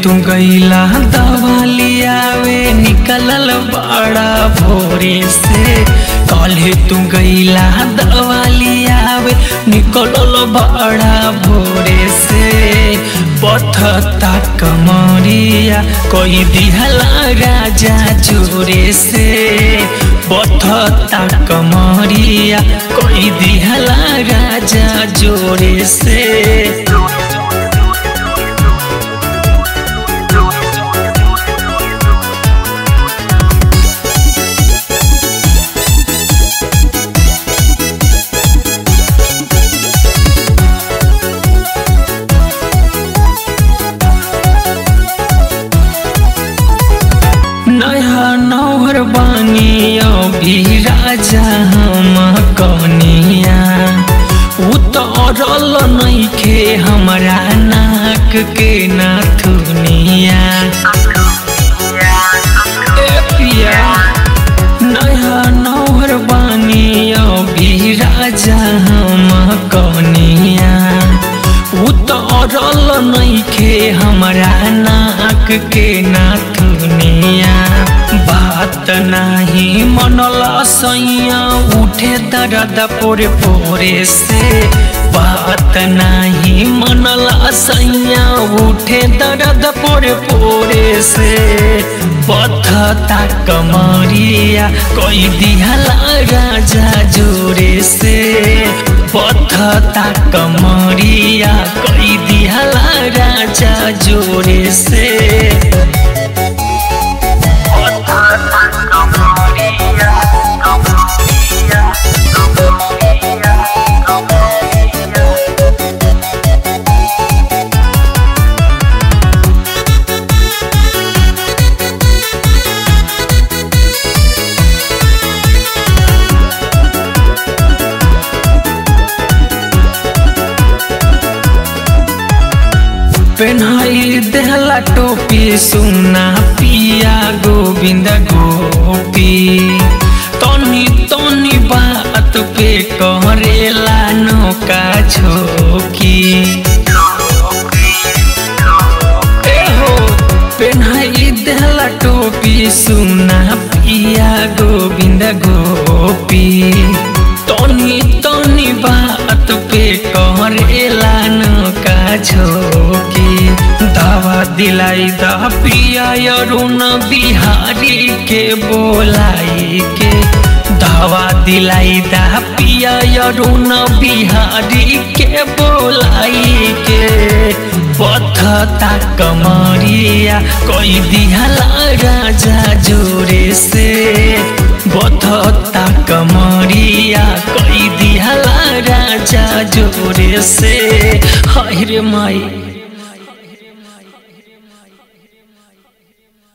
तू गईला दवालियावे निकलल बड़ा भोरे से कले तू गईला दवालियावे निकलल बड़ा भोरे से पथता कमरिया कोई दिहला राजा जोरे से पथता कमरिया कोई दिहला राजा जोरे से नया नौहर बानी अभी राजा हम कनिया उतरल नइखे हमरा नाक के नाथुनिया ए पिया नया नौहर बानी अभी राजा हम कनिया उतरल नइखे हमरा नाक के नाथुनिया बात नाही मनला सैया उठे दर्द पोरे पोरे से बात नाही मनला सैया उठे दर्द पोरे पोरे से पथता कमरिया कोई दिहला राजा जोरे से पथता कमरिया कोई दिहला राजा जोरे से पेन्हाई देहला टोपी सुना पिया गोविंद गोपी तनी तनी बात पे करेला नौका झोकी ए हो पेन्हाई देहला टोपी सुना पिया गोविंद गोपी तनी तनी बात पे करेला नौका झोकी दावा दिलाई दा पिया अरुण बिहारी के बोलाई के दावा दिलाई दा पिया अरुण बिहारी के बोलाई के पथता कमरिया कोई दिहला राजा जोरे से बथता कमरिया कोई दिहला राजा जोरे से हाय रे माई